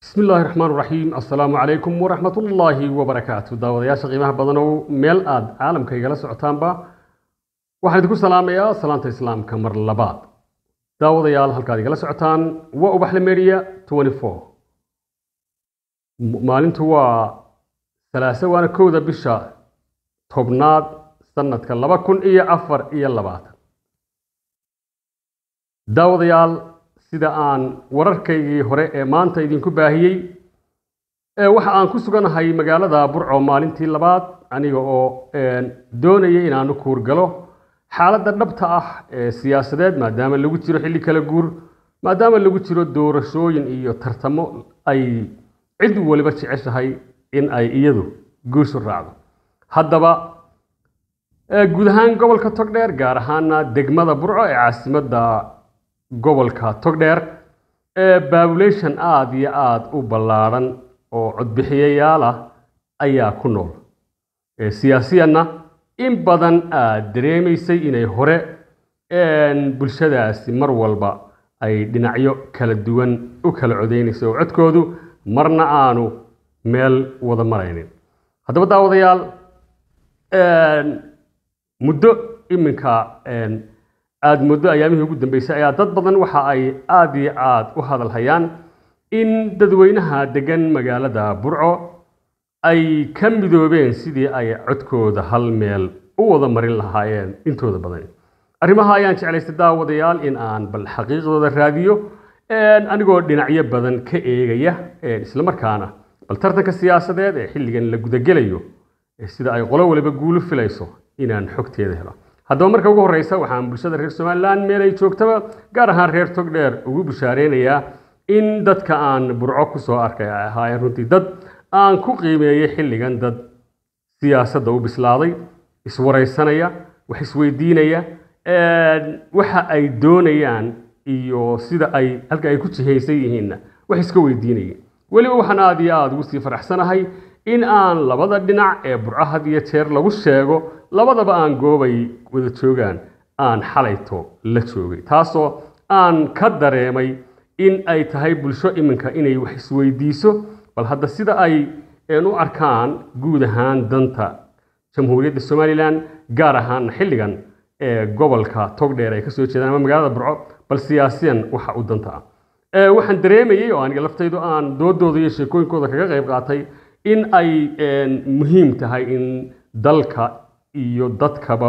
bismi illaahi raxmaan raxiim assalaamu calaykum waraxmat ullaahi wabarakaatu daawadayaasha qiimaha badanow meel aad caalamka igala socotaanba waxaan idinku salaamayaa salaanta islaamka mar labaad daawadayaal halkaad igala socotaan waa ubaxle media maalintu waa salaase waana kowda bisha tobnaad sanadka laba kun iyo afar iyo labaatan daawadayaal sida aan wararkaygii hore ee maanta idinku baahiyey waxa aan ku suganahay magaalada burco maalintii labaad aniga oo doonaya inaanu kuurgalo xaaladda dhabta ah ee siyaasadeed maadaama lagu jiro xilli kala guur maadaama lagu jiro doorashooyin iyo tartamo ay cid waliba jeceshahay in ay iyadu guushu raacdo haddaba guud ahaan gobolka togdheer gaar ahaana degmada burco ee caasimadda gobolka togdheer ee babulation aada iyo aada u ballaadhan oo codbixiyayaal ah ayaa ku nool siyaasiyanna in badan aad dareemaysay inay hore bulshadaasi mar walba ay dhinacyo kala duwan u kala codeynaysa oo codkoodu marna aanu meel wada maraynin haddaba daawadayaal muddo iminka aada muddo ayaamihii ugu dambeysay ayaa dad badan waxa ay aada iyo aada u hadal hayaan in dadweynaha degan magaalada burco ay ka midoobeen sidii ay codkooda hal meel u wada marin lahaayeen intooda badan arrimaha ayaan jeclaystay daawadayaal in aan bal xaqiiqdooda raadiyo anigoo dhinacyo badan ka eegaya islamarkaana bal tartanka siyaasadeed ee xilligan la gudagelayo sida ay qolo waliba guulu filayso inaan xogteeda helo haddaba marka ugu horreysa waxaan bulshada reer somalilan meel ay joogtaba gaar ahaan reer togdheer ugu bushaareynayaa in dadka aan burco ku soo arkay ay ahaayeen runtii dad aan ku qiimeeyey xilligan dad siyaasadda u bislaaday iswaraysanaya wax isweydiinaya waxa ay doonayaan iyo sida ay halka ay ku jihaysan yihiinna wax iska weydiinaya weliba waxaan aada iyo aada ugu sii faraxsanahay in aan labada dhinac ee burco had iyo jeer lagu sheego labadaba aan goobay wada joogaan aan xalayto la joogay taasoo aan ka dareemay in ay tahay bulsho iminka inay wax isweydiiso bal hadda sida ay u arkaan guud ahaan danta jamhuuriyadda somalilan gaar ahaan xilligan ee gobolka togdheer ay kasoo jeedaan ama magaalada burco bal siyaasiyan waxa u danta ah waxaan dareemayey oo aniga laftaydu aan doodooda iyo sheekooyinkooda kaga qayb qaatay in ay muhiim tahay in dalka iyo dadkaba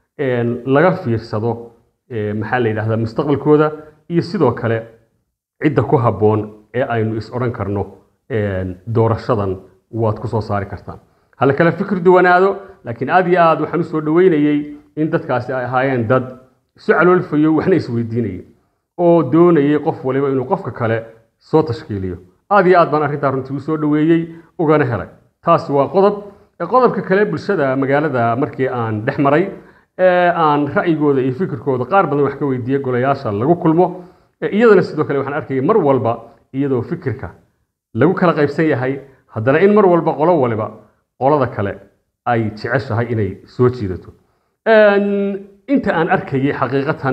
laga fiirsado maxaa la yidhahdaa mustaqbalkooda iyo sidoo kale cidda ku habboon ee aynu is odhan karno doorashadan waad ku soo saari kartaan hala kale fikir duwanaado laakiin aada iyo aad waxaan usoo dhaweynayey in dadkaasi ay ahaayeen dad isu caloolfayo waxna isweydiinayay oo doonayay qof waliba inuu qofka kale soo tashkiiliyo aada iyo aad baan arrintaa runtii usoo dhaweeyey ugana helay taasi waa qodob qodobka kale bulshada magaalada markii aan dhex maray aan ra'yigooda iyo fikirkooda qaar badan wax ka weydiiyey golayaasha lagu kulmo iyadana sidoo kale waxaan arkayay mar walba iyadoo fikirka lagu kala qaybsan yahay haddana in mar walba qolo waliba qolada kale ay jeceshahay inay soo jiidato inta aan arkayay xaqiiqatan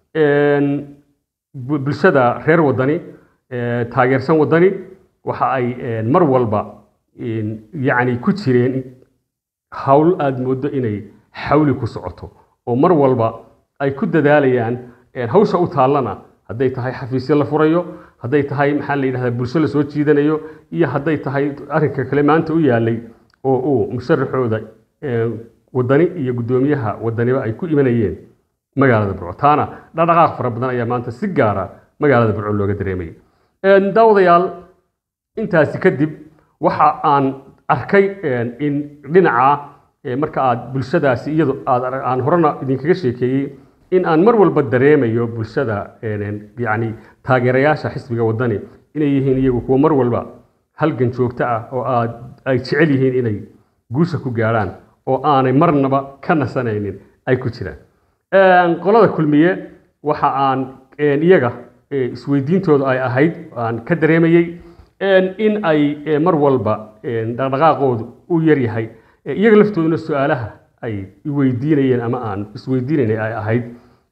bulshada reer wadani taageersan wadani waxa ay mar walba yacni ku jireen hawl aada mooddo inay xawli ku socoto oo mar walba ay ku dadaalayaan hawsha u taallana hadday tahay xafiisyo la furayo hadday tahay maxaa la yidhahdaa bulsho la soo jiidanayo iyo hadday tahay arrinka kale maanta u yaalay oo uu musharaxooda wadani iyo guddoomiyaha wadaniba ay ku imanayeen magaalada burco taana dhaqdhaqaaq fara badan ayaa maanta si gaara magaalada burco looga dareemayay daawadayaal intaasi kadib waxa aan arkay in dhinaca marka aad bulshadaasi iyado aan horena idinkaga sheekeeyey in aan mar walba dareemayo bulshada yani taageerayaasha xisbiga wadani inay yihiin iyagu kuwa mar walba halgan joogto ah oo aad ay jecel yihiin inay guusha ku gaadhaan oo aanay marnaba ka nasanaynin ay ku jiraan qolada kulmiye waxa aan iyaga isweydiintooda ay ahayd aan ka dareemayey in ay mar walba dhaqdhaqaaqoodu u yaryahay iyaga laftooduna su-aalaha ay weydiinayeen ama aan isweydiinaynay ay ahayd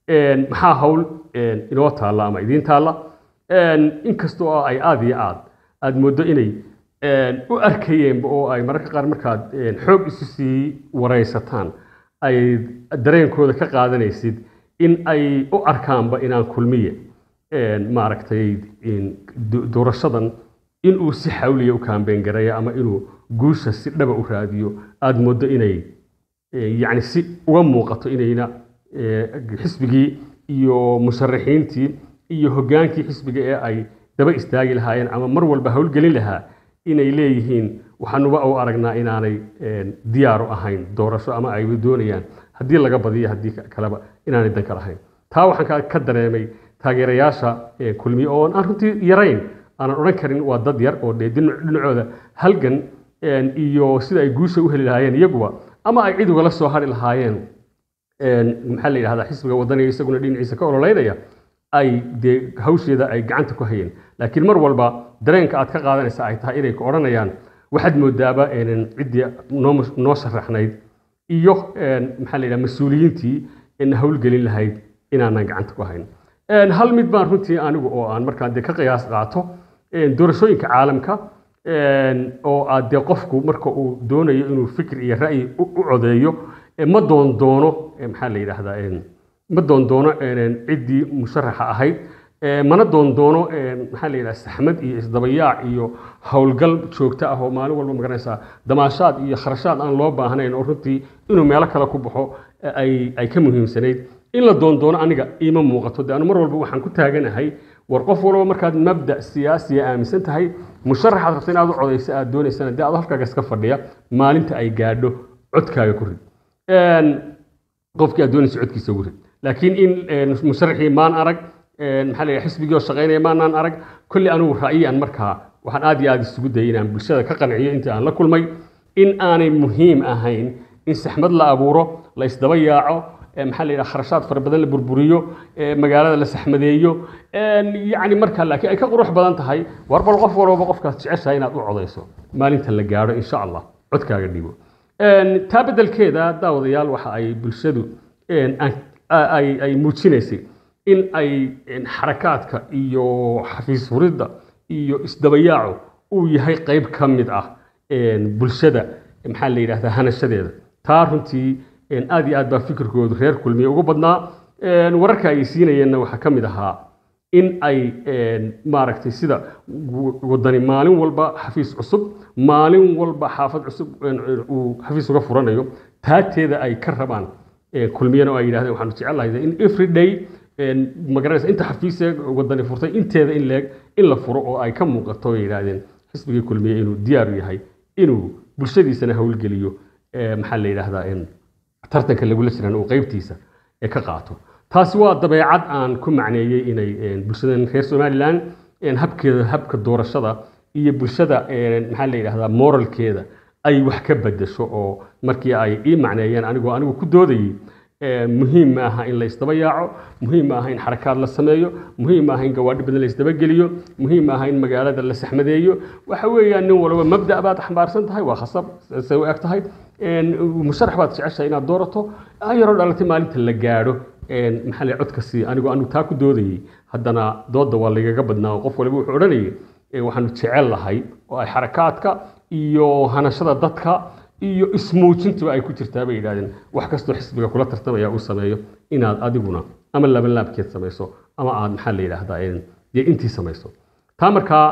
maxaa hawl inoo taalla ama idiin taalla inkastoo ay aada iyo aad aada mooddo inay u arkayeenba oo ay mararka qaar markaad xoog isu sii waraysataan ay dareenkooda ka qaadanaysid in ay u arkaanba inaan kulmiye maaragtay doorashadan inuu si xawliya u kaambeen gareeya ama inuu guusha si dhaba u raadiyo aada mooddo inay yacni si uga muuqato inayna xisbigii iyo musharaxiintii iyo hoggaankii xisbiga ee ay daba istaagi lahaayeen ama mar walba howlgelin lahaa inay leeyihiin waxaanuba u aragnaa inaanay diyaaru ahayn doorasho ama ay doonayaan haddii laga badiyo haddii kaleba inaanay danka lahayn taa waxaan ka dareemay taageerayaasha kulmiye oo aan runtii yarayn aanan odhan karin waa dad yar oo dee dhinacooda halgan iyo sida ay guusha u heli lahaayeen iyaguba ama ay cid ugala soo hari lahaayeen maxaa la yidhahdaa xisbiga wadaniga isaguna dhinaciisa ka ololeynaya ay dee hawsheeda ay gacanta ku hayeen laakiin mar walba dareenka aad ka qaadanaysa ay tahay inay ku odhanayaan waxaad moodaaba ciddii noo sharaxnayd iyo maxaa la yidhaha mas-uuliyiintii na howlgelin lahayd inaanan gacanta ku hayn hal mid baan runtii anigu oo aan markaan dee ka qiyaas qaato doorashooyinka caalamka oo aad dee qofku marka uu doonayo inuu fikir iyo ra'yi u codeeyo ma doondoono maxaa la yidhaahdaa ma doondoono ciddii musharaxa ahayd mana doondoono maxaa la yidhaha saxmad iyo isdabayaac iyo howlgal joogto ah oo maalin walba magaranaysaa damaashaad iyo kharashaad aan loo baahnayn oo runtii inuu meelo kale ku baxo ay ka muhiimsanayd in la doondoono aniga iima muuqato de anu mar walba waxaan ku taaganahay war qof walba markaad mabda siyaasiya aaminsan tahay musharaxaad rabta inaad u codayso aad doonaysana dee adoo halkaaga iska fadhiya maalinta ay gaadho codkaaga ku rid qofkii aad doonaysa codkiisa ugu rid laakiin in musharaxii maan arag maxaa la yidhaha xisbigii oo shaqaynaya maanaan arag kolli anigu ra'yiyan markaa waxaan aad iyo aad isugu dayay inaan bulshada ka qanciyo intii aan la kulmay in aanay muhiim ahayn in saxmad la abuuro la isdaba yaaco maxaa la yidhaha kharashaad fara badan la burburiyo magaalada la saxmadeeyo yacni markaa laakiin ay ka qurux badan tahay war bal qof walbaba qofkaas jeceshahay inaad u codayso maalinta la gaadho insha allah codkaaga dhibo taa beddelkeeda daawadayaal waxa ay bulshadu ay muujinaysay in ay xarakaadka iyo xafiis furidda iyo isdabayaacu uu yahay qayb ka mid ah bulshada maxaa la yidhahdaa hanashadeeda taa runtii aad iyo aad baa fikirkoodu reer kulmiye ugu badnaa wararka ay siinayeenna waxaa ka mid ahaa in ay maaragtay sida wadani maalin walba xafiis cusub maalin walba xaafad cusub uu xafiis uga furanayo taateeda ay ka rabaan kulmiyana oo ay yidhahdeen waxaanu jecelahay in every day magaranaysa inta xafiisee wadani furtay inteeda in leeg in la furo oo ay ka muuqato ay yidhaahdeen xisbigii kulmiye inuu diyaaru yahay inuu bulshadiisana howlgeliyo maxaa la yidhaahdaa tartanka lagula jiran uu qaybtiisa ka qaato taasi waa dabeecad aan ku macneeyey inay bulshadan reer somalilan habkeeda habka doorashada iyo bulshada maxaa la yidhahdaa moralkeeda ay wax ka bedesho oo markii ay ii macneeyeen anigoo anigu ku doodayey muhiim ma aha in la isdaba yaaco muhiim ma aha in xarakaad la sameeyo muhiim ma aha in gawaadhi badan la isdabageliyo muhiim ma aha in magaalada la saxmadeeyo waxa weeyaan nin walba mabda baad xambaarsan tahay waa khasab say u eg tahay musharax baad jeceshahay inaad doorato yaroo dhalatay maalinta la gaadho maxaa la codka sii anigoo anigu taa ku doodayey haddana doodda waa lagaga badnaa oo qof waliba wuxuu odhanayay waxaanu jecel lahay oo ay xarakaadka iyo hanashada dadka iyo ismuujintuba ay ku jirtaa bay yidhahdeen wax kastoo xisbiga kula tartamaya uu sameeyo inaad adiguna ama laban laabkeed samayso ama aad maxaa la yidhaahdaa dee intii samayso taa markaa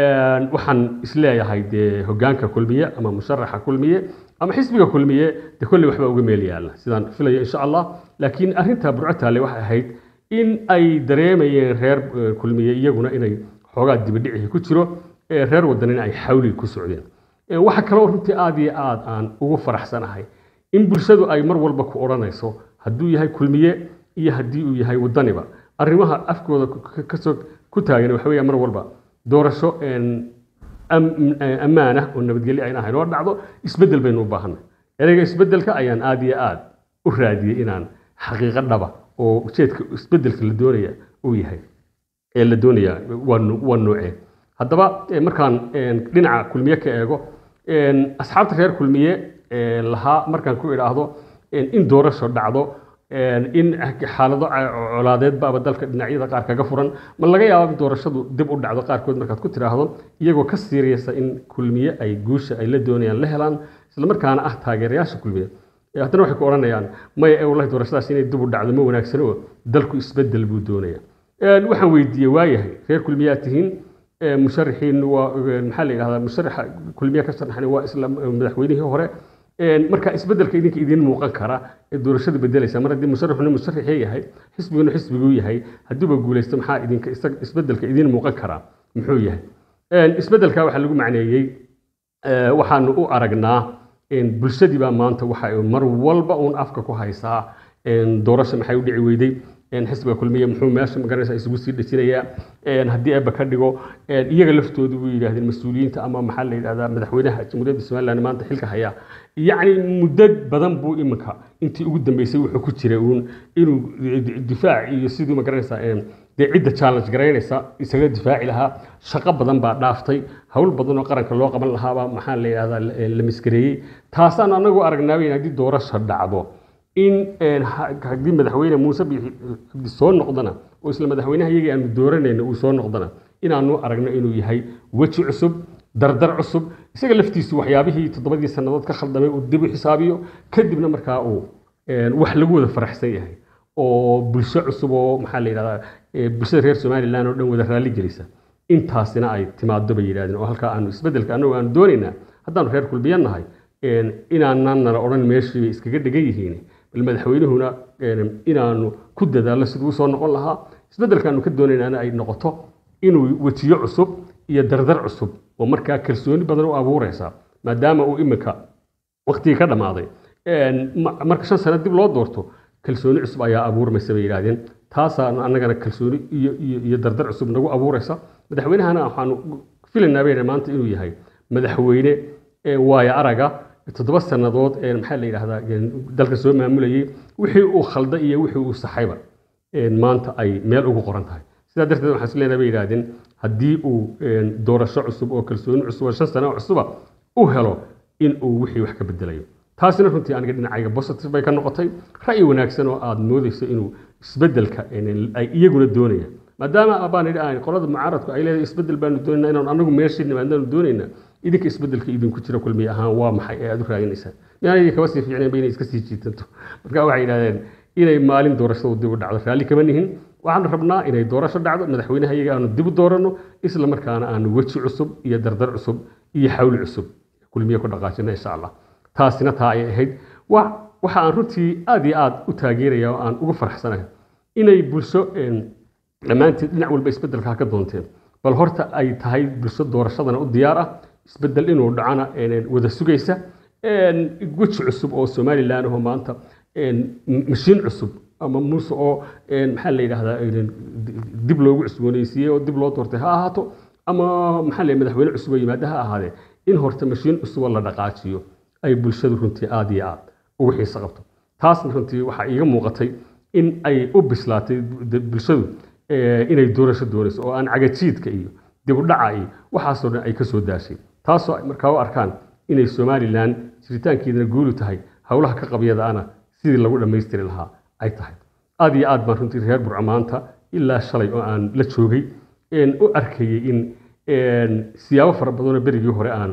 waxaan isleeyahay dee hoggaanka kulmiye ama musharaxa kulmiye ama xisbiga kulmiye dee kolley waxbaa uga meel yaalla sidaan filayo insha allah laakiin arrinta burco taale waxay ahayd in ay dareemayeen reer kulmiye iyaguna inay xoogaa dibadhicii ku jiro reer wadanina ay xawli ku socdeen waxa kaloo runtii aad iyo aad aan ugu faraxsanahay in bulshadu ay mar walba ku odhanayso hadduu yahay kulmiye iyo haddii uu yahay wadaniba arrimaha afkooda kasoo ku taagan waxa weeya mar walba doorasho ammaanah oo nabadgelyo ayna ahayn oo dhacdo isbeddel baynu u baahanay ereyga isbeddelka ayaan aad iyo aad u raadiyey inaan xaqiiqo dhaba oo ujeedka isbeddelka la doonaya uu yahay ee la doonaya waa noocee haddaba markaan dhinaca kulmiye ka eego asxaabta reer kulmiye lahaa markaan ku idhaahdo in doorasho dhacdo in xaalado colaadeed baaba dalka dhinacyada qaar kaga furan ma laga yaaba in doorashadu dib u dhacdo qaarkood markaad ku tiraahdo iyagoo ka siiriyasa in kulmiye ay guusha ay la doonayaan la helaan islamarkaana ah taageerayaasha kulmiye haddana waxay ku odhanayaan maya wallahi doorashadaas inay dib u dhacdo ma wanaagsano oo dalku isbedel buu doonaya waxaan weydiiyey waayahay reer kulmiyaa tihiin musharaxiin waa maxaa la yidhahdaa musharaxa kulmiya ka sharaxan waa isla madaxweynihii hore marka isbedelka idinka idiin muuqan kara ee doorashada bedelaysa mar haddii musharaxuna musharaxii yahay xisbiguna xisbiguu yahay hadduuba guulaysto maxaa idinka isbedelka idiin muuqan karaa muxuu yahay isbedelka waxaa lagu macneeyey waxaanu u aragnaa bulshadii baa maanta waxa mar walba uun afka ku haysaa doorasha maxay u dhici weyday xisbiga kulmiye muxuu meesha magaranaysa isugu sii dhejinayaa haddii eebba ka dhigo iyaga laftoodu buu yidhahdeen mas-uuliyiinta ama maxaa la yidhahdaa madaxweynaha jamhuuriyadda somaliland maanta xilka haya yacni muddo badan buu iminka intii ugu dambeysay wuxuu ku jiray uun inuu difaac iyo siduu magaranaysaa dee cidda challenge garaynaysa isaga difaaci lahaa shaqo badan baa dhaaftay hawl badan oo qaranka loo qaban lahaabaa maxaa la yidhahdaa la maskareeyey taasaan anagu aragnaabayn haddii doorasha dhacdo in haddii madaxweyne muuse cabdi soo noqdana oo isla madaxweynaha iyagii aanu dooranayna uu soo noqdana inaanu aragno inuu yahay weji cusub dardar cusub isaga laftiisu waxyaabihii toddobadii sannadood ka khaldamay uu dib u xisaabiyo kadibna markaa uu wax lagu wada faraxsan yahay oo bulsho cusub oo maxaa la yidhahdaa bulshada reer somaliland oo dhan wada raalli gelisa intaasina ay timaado bay yidhahdeen oo halkaa aanu isbeddelka annagu aanu doonaynaa haddaanu reer kulbiyan nahay inaanaan nala odhan meeshii bay iskaga dhegan yihiin bal madaxweynuhuna inaanu ku dadaallo siduu usoo noqon lahaa isbeddelkaanu ka doonaynaana ay noqoto inuu wejiyo cusub iyo dardar cusub oo markaa kalsooni badan u abuuraysa maadaama uu iminka waqtigii ka dhammaaday marka shan sano dib loo doorto kalsooni cusub ayaa abuurmaysa bay yidhahdeen taasaa annagana kalsooni iyo iyo dardar cusub nagu abuuraysa madaxweynahana waxaanu filaynaa bayna maanta inuu yahay madaxweyne waaya araga toddoba sannadood maxaa la yidhahdaa dalka soo maamulayay wixii uu khalda iyo wixii uu saxayba maanta ay meel ugu qoran tahay sidaa darteed waxaan isleeyahay bay yidhahdeen haddii uu doorasho cusub oo kalsooni cusub oo shan sano cusuba u helo in uu wixii wax ka bedelayo taasina runtii aniga dhinacayga positive bay ka noqotay ra'yi wanaagsan oo aad moodayso inuu isbeddelka ay iyaguna doonayaan maadaama baan idhi aan qolada mucaaradku ay leedahay isbeddel baanu doonaynaa inaan anagu meeshii nimaadnaanu doonaynaa idinka isbeddelka idinku jira kulmiye ahaan waa maxay ee aad u raadinaysaan miyaanay kaba sii fiicnayn ba inay iska sii jiitanto marka waxay yidhahdeen inay maalin doorashadu dib u dhacdo raalli kama nihin waxaan rabnaa inay doorasho dhacdo madaxweynaha iyaga aanu dib u dooranno isla markaana aanu weji cusub iyo dardar cusub iyo xawli cusub kulmiye ku dhaqaajina insha allah taasina taa ay ahayd waxa aan runtii aad iyo aad u taageeraya oo aan uga faraxsanahay inay bulsho dhammaanteed dhinac walba isbeddelka ka doonteen bal horta ay tahay bulsho doorashadana u diyaar ah isbeddel inuu dhacana wada sugaysa weji cusub oo somalilan ahoo maanta mashiin cusub ama muuse oo maxaa la yidhahdaa dib loogu cusboonaysiiyey oo dib loo doortay ha ahaato ama maxaa la madaxweyne cusub oo yimaada ha ahaadee in horta mashiin cusub oo la dhaqaajiyo ay bulshadu runtii aad iyo aad ugu xiiso qabto taasna runtii waxaa iiga muuqatay in ay u bislaatay bulshadu inay doorasho doonayso oo aan cagajiidka iyo dib u dhaca iyo waxaasoo dhan ay ka soo daashay taasoo ay markaa u arkaan inay somalilan jiritaankeedana guulu tahay howlaha ka qabyadaana sidii lagu dhammaystiri lahaa ay tahay aad iyo aad baan runtii reer burco maanta ilaa shalay oo aan la joogay u arkayay in siyaabo fara badanoo berigii hore aan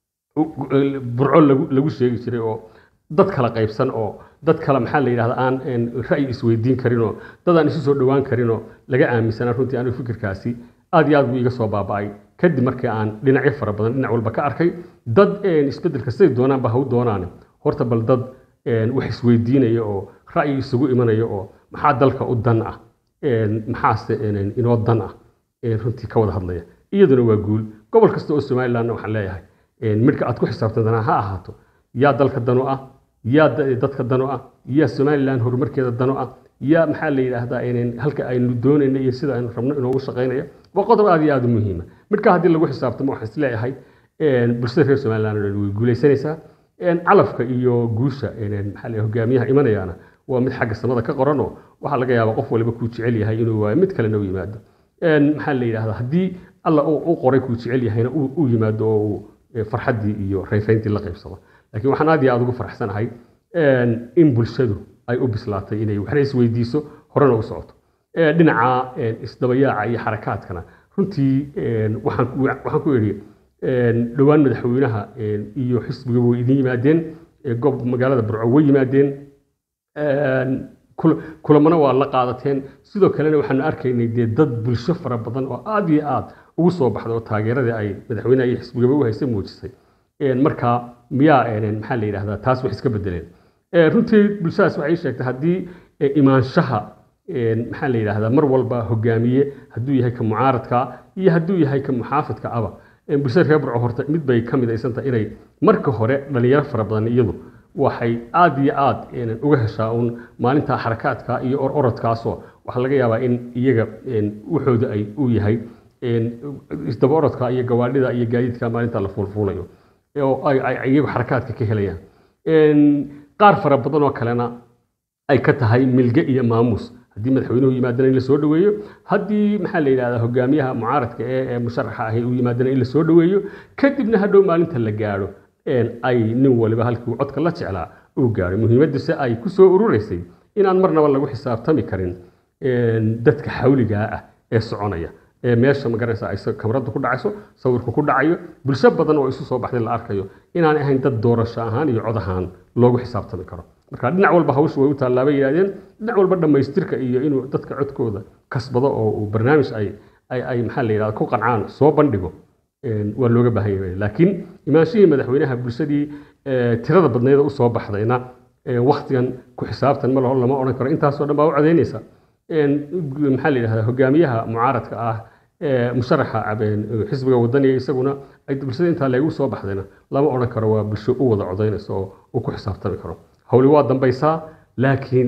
burco lagu sheegi jiray oo dad kala qaybsan oo dad kale maxaa la yidhahda aan ra'yi isweydiin karin oo dad aan isu soo dhowaan karin oo laga aaminsanaa runtii anigu fikirkaasi aad iyo aad buu iga soo baaba'ay kadib markii aan dhinacyo fara badan dhinac walba ka arkay dad isbeddelka siday doonaanba ha u doonaane horta bal dad wax isweydiinaya oo ra'yi isugu imanaya oo maxaa dalka u dan ah maxaase inoo dan ah runtii ka wada hadlaya iyaduna waa guul gobol kasta oo somalilandna waxaan leeyahay midhka aad ku xisaabtantanaa ha ahaato yaa dalka danu ah yaa dadka danu ah yaa somaliland horumarkeeda danu ah yaa maxaa la yidhaahdaa halka aynu doonayna iyo sida aynu rabno inoogu shaqaynaya waa qodob aad iyo aad u muhiima midkaa haddii lagu xisaabtamo waxaan isleeyahay bulshada reer somaliland oo dhan way guulaysanaysaa calafka iyo guusha maxaa la hogaamiyaha imanayaana waa mid xagga samada ka qoranoo waxaa laga yaabaa qof waliba kuu jecel yahay inuu waayo mid kalena u yimaado maxaa la yidhahdaa haddii alla u qoray kuu jecel yahayna uu yimaado oo uu farxaddii iyo rayrayntii la qaybsado laakiin waxaan aad iyo aad ugu faraxsanahay in bulshadu ay u bislaatay inay waxna isweydiiso horena u socoto Ee, dhinaca een, isdabayaaca iyo xarakaadkana runtii een, waxaan ku- waxaan ku idhi een, dhowaan madaxweynaha een, iyo xisbiga way idin yimaadeen ee, goob magaalada burco way yimaadeen Een, kul- kulamana waa la qaadateen sidoo kalena waxaanu arkaynay dee dad bulsho fara badan oo aad iyo aad ugu soo baxday oo taageeradii ay madaxweynaha iyo xisbigaba u haystay muujisay Een, marka miyaa een, maxaa la yidhahdaa taas wax iska bedeleen Ee, runtii bulshadaas waxay sheegtay haddii ee, imaanshaha een, maxaa la yidhahdaa mar walba hogaamiye hadduu yahay ka mucaaradka iyo hadduu yahay ka muxaafidka aba Een, bulshada reer burco horta mid bay ka midaysan tahay inay marka hore dhalinyaro fara badan iyadu waxay aad iyo aad een, uga heshaa uun maalinta xarakaadka iyo or orodkaasoo waxaa laga yaabaa in iyaga een, waxooda ay u yahay een, isdaba orodka iyo gawaadhida iyo gaadiidka maalinta la fuulfuulayo oo ay ay- ay iyagu xarakaadka ka helayaan Een, qaar fara badan oo kalena ay ka tahay milge iyo maamuus haddii madaxweynuhu yimaadana in la soo dhoweeyo haddii maxaa la yidhahdaa hogaamiyaha mucaaradka ee ee musharaxa ahi uu yimaadana in la soo dhoweeyo kadibna hadhow maalinta la gaadho een, ay nin waliba halkii uu codka la jeclaa uu gaadho muhiimadduse ay ku soo urureysay inaan marnaba lagu xisaabtami karin een, dadka xawligaa ah ee soconaya ee meesha magaranaysa ay sa- kamarada ku dhacayso sawirku ku dhacayo bulsho badan oo isu soo baxday la arkayo inaan ahayn dad doorasho ahaan iyo cod ahaan loogu xisaabtami karo marka dhinac walba hawshu way u tallaabay yidhahdeen dhinac walba dhammaystirka iyo inuu dadka codkooda kasbado oo uu barnaamij ay ay ay maxaa la yidhahda ku qancaan soo bandhigo een, waa looga baahan yahay laakiin imaanshihii madaxweynaha bulshadii ee, tirada badneed u soo baxdayna ee, wakhtigan ku xisaabtan ma laho lama odhan karo intaasoo dhan baa u codaynaysa Een, maxaa la yidhahdaa hogaamiyaha mucaaradka ah ee musharaxa cabeen xisbiga wadaniga isaguna ay bulshada intaa leegu soo baxdayna lama odhan karo waa bulsho u wada codaynaysa oo uu ku xisaabtami karo howli waa dambaysaa laakiin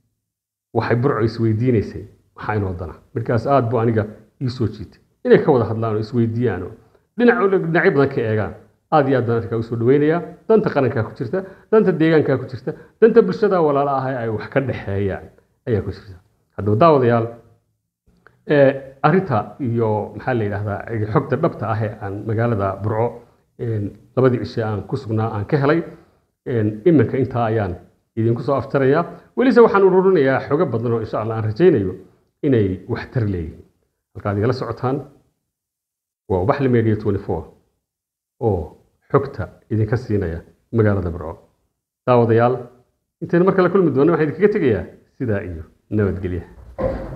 waxay burco isweydiinaysay maxaa inoo dana markaas aad buu aniga ii soo jiitay inay ka wada hadlaan oo isweydiiyaan oo dhinac dhinacyo badan ka eegaan aad iyo aad baan arrinkaa usoo dhaweynayaa danta qarankaa ku jirta danta deegaankaa ku jirta danta bulshada walaala ah ee ay wax ka dhexeeyaan ayaa ku jirta haddaba daawadayaal ee, arrinta iyo maxaa la yidhahdaa xogta dhabta ah ee aan magaalada burco een, labadii cishe aan ku sugnaa aan ka helay een, iminka intaa ayaan idinku soo aftarayaa welise waxaan ururinayaa xogo badan oo insha allah aan rajaynayo inay waxtar leeyihiin halkaad igala socotaan waa ubaxli media 24 oo xogta idinka siinaya magaalada burco daawadayaal intaynu mar kale kulmi doonno waxaan idinkaga tegayaa sidaa iyo nabadgelya